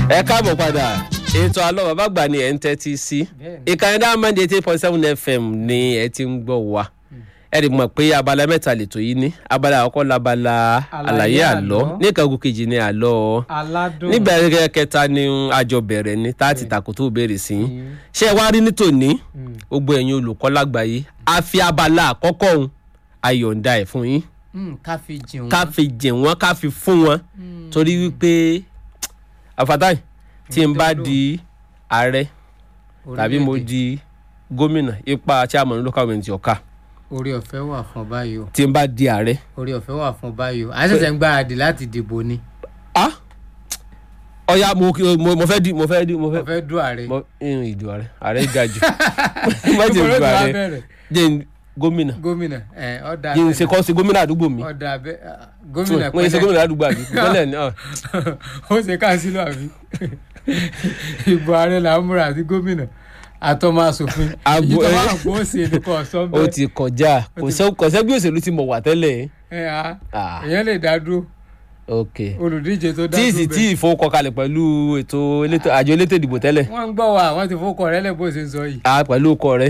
ẹ káàbọ̀ padà ètò àlọ́ bàbá àgbà ni ẹ̀ ń tẹ́tí sí Bẹ́ẹ̀ni. ìkànnì Diamond eighty point seven fm ni ẹ ti ń gbọ́ wa ẹ rí mọ̀ pé abala mẹ́ta lètò yìí ní abala àkọ́kọ́ labala àlàyé Àlàyé àlọ́ àlọ́. ní ìkàgùn kejì ni àlọ́ aládùn nígbà kẹta ni àjọ bẹ̀rẹ̀ ni tá a ti tàkó tó béèrè sí yín Mm. ṣé ẹ wá rí ní tòní Mm. gbogbo ẹ̀yin olùkọ́ lágbàáyé a fi abala àkọ́kọ́ òun ayọ̀ǹda ẹ̀ fún yín Mm, ká fi jìn ká wọ́n fi jìn wọ́n ká fi fún wọn torí wípé àfàtàì tí n bá di ààrẹ tàbí mo Orílẹ̀-èdè. di gómìnà ipa chairman local government ọ̀ka orí ọ̀fẹ́ wà fún báyìí o tí n bá di ààrẹ orí ọ̀fẹ́ wà fún báyìí o à ń ṣẹ̀ṣẹ̀ ń gbáradì láti dìbò ni ah ọ̀ya mo mo mo fẹ́ di mo fẹ́ di mo fẹ́ ọ̀fẹ́ dùn ààrẹ mo ìrìn ìdù ààrẹ ààrẹ ga jù má jẹ́ Ìbò ló ìdù ti wá ààrẹ bẹ̀rẹ̀? jẹ́ n gómìnà gómìnà ẹ ọ̀dà jẹ́ n ṣe kọ́ sí gómìnà àdúgbò mi ọ̀dà abẹ́ gómìnà mo ṣe gómìnà àdúgbò àbí gómìnà ni ọ̀ ó ṣe káàsìlò àbí ìbò ààrẹ là ń múra àti gómìnà àtọmọ asòfin Àbò- ìjọba àgbo ṣe nìkan ọ̀sán ó bẹ́ẹ̀ ti kọjá kò sẹ́ kò sẹ́ bí òṣèlú ti mọ̀ wà tẹ́lẹ̀ ẹ á Ah. èèyàn lè dá dúró ok olùdíje tó dá tí dúró ìsì tí bẹ́ẹ̀ ìfowókọkalẹ̀ pẹ̀lú ètò elétò àjọ elétò ìdìbò tẹ́lẹ̀ wọ́n ń gbọ́ wa wọ́n ti fowókọ rẹ lẹ́ bó ṣe ń sọ yìí a pẹ̀lú ọkọ rẹ̀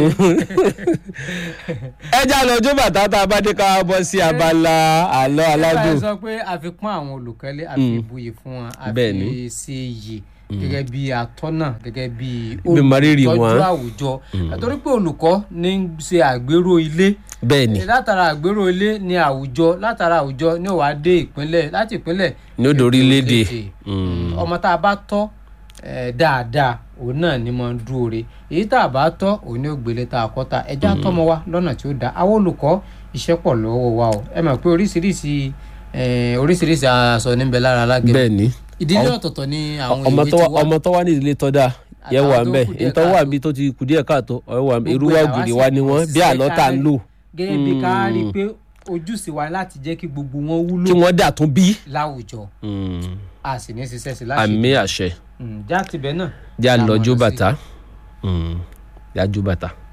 ẹ já lọ jó bàtà tá a bá dé ká bọ́ sí abala àlọ́ aládùn ẹ sọ pé a fi pọ́n àwọn olùkọ́lé a fi buyì fún wọn a Bẹ́ẹ̀ni. fi ṣe iyì gẹ́gẹ́ bí atọ́nà gẹ́gẹ́ bí Bí mọrírì wọn. olùtọ́jú àwùjọ àtọ́rí pé olùkọ́ ní í ṣe àgbérò ilé bẹ́ẹ̀ ni látara àgbérò ilé ní àwùjọ látara àwùjọ ní ó wá dé ìpínlẹ̀ láti ìpínlẹ̀ Ní ó dé orílẹ̀-èdè. orílẹ̀-èdè. ọmọ tá a bá tọ́ eh, dáadáa òun náà ni mo ń dúró re èyí tá a bá tọ́ òun ní ògbélé tá a kọ́ ta ẹja tọ́mọ wa lọ́nà tí ó dáa àwọn olùkọ́ iṣẹ́ pọ̀ lọ́wọ́ wa o ẹ mọ̀ pé oríṣiríṣi eh, oríṣiríṣi aṣọ níbẹ̀ lára alágẹ̀ bẹ́ẹ̀ ni ìdílé ọ̀tọ̀ọ̀tọ̀ ni àwọn ọmọ ìwé tó ti wá wá ọmọ tó wá ní ìdílé tó dáa yẹ Àtàwọn wà tó ń bẹ kù díẹ̀ ìtọ́ wà káàtó. níbi tó ti kù díẹ̀ káàtó ọ̀rẹ́ wà ń bẹ irú Gbogbo wà ẹ̀ làwa gidi sì wá ni wọ́n bí ṣiṣẹ́ àlọ́ tá ń lò gẹ́gẹ́ bí ká rí i pé ojúṣe wa láti jẹ́ kí gbogbo wọn wúlò kí wọ́n dà tún bí. láwùjọ a sì ní ṣiṣẹ́ sí láti àmì àṣẹ Mm, já tibẹ̀ náà já Já lọ mọ̀ jó lọ sí. bàtà já jó bàtà.